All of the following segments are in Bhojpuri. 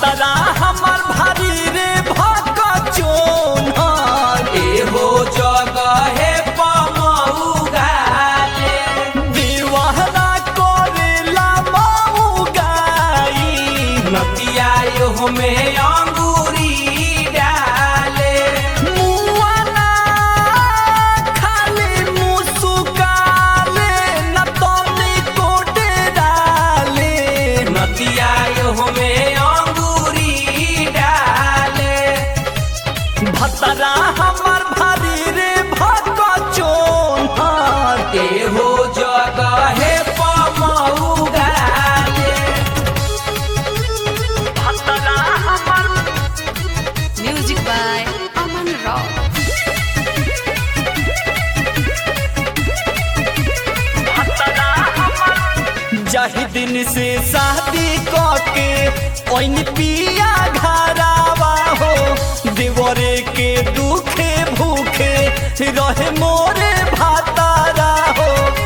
भतरा हमर भारी रे भक चोन एहो जगहे पमऊ गाले दीवाना करेला मऊ गाई नतिया एहो में अंगूरी डाले मुआना खाली मुसुकाले न तनी कोटे डाले नतिया एहो में अंगूरी डाले भतरा हमर भारी रे भक चोन एहो जगहे पमऊ गाले भतरा हमर Music by Aman Rao. जही दिन से शादी के ओइन पिया घरावा हो देवरे के दुखे भूखे रहे मोरे भातारा हो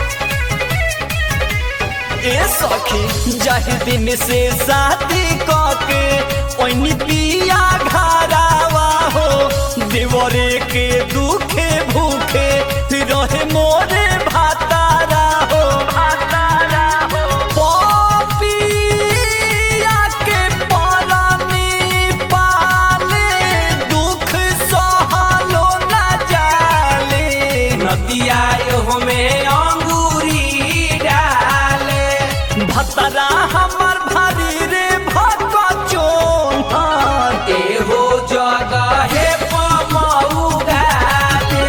ए सखी जही दिन से शादी के ओइन पिया घरावा हो देवरे के दुखे भूखे रहे मोरे भातारा हो भातारा हो पपिया के परानी पाले दुख सहलो न जाले नतिया एहो में अंगूरी डाले भतरा हमर भारी रे भक चोन एहो जगहे पमऊ गाले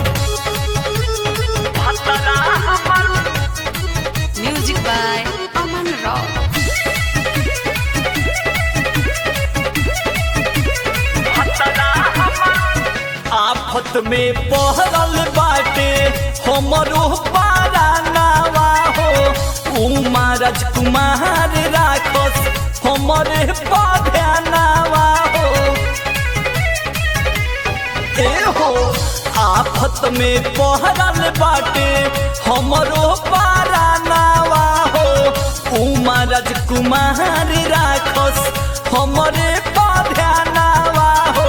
भतरा हमर Music by Aman Rao. आफत में पहरल बाटे हमरो पारा नावा हो उमा राजकुमार राखस हमरे पधनावा हो ए हो आफत में पहरल बाटे हमरो पारा नावा हो उमा राजकुमार राखस हमरे पधनावा हो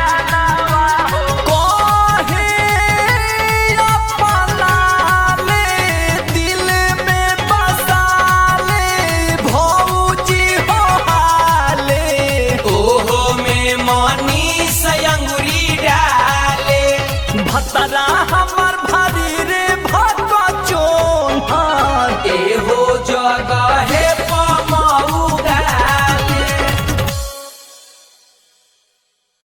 कहे अपना ले दिल में बसा ले भौजी हो हाले ओहो में मनी से अंगूरी डाले भतरा हम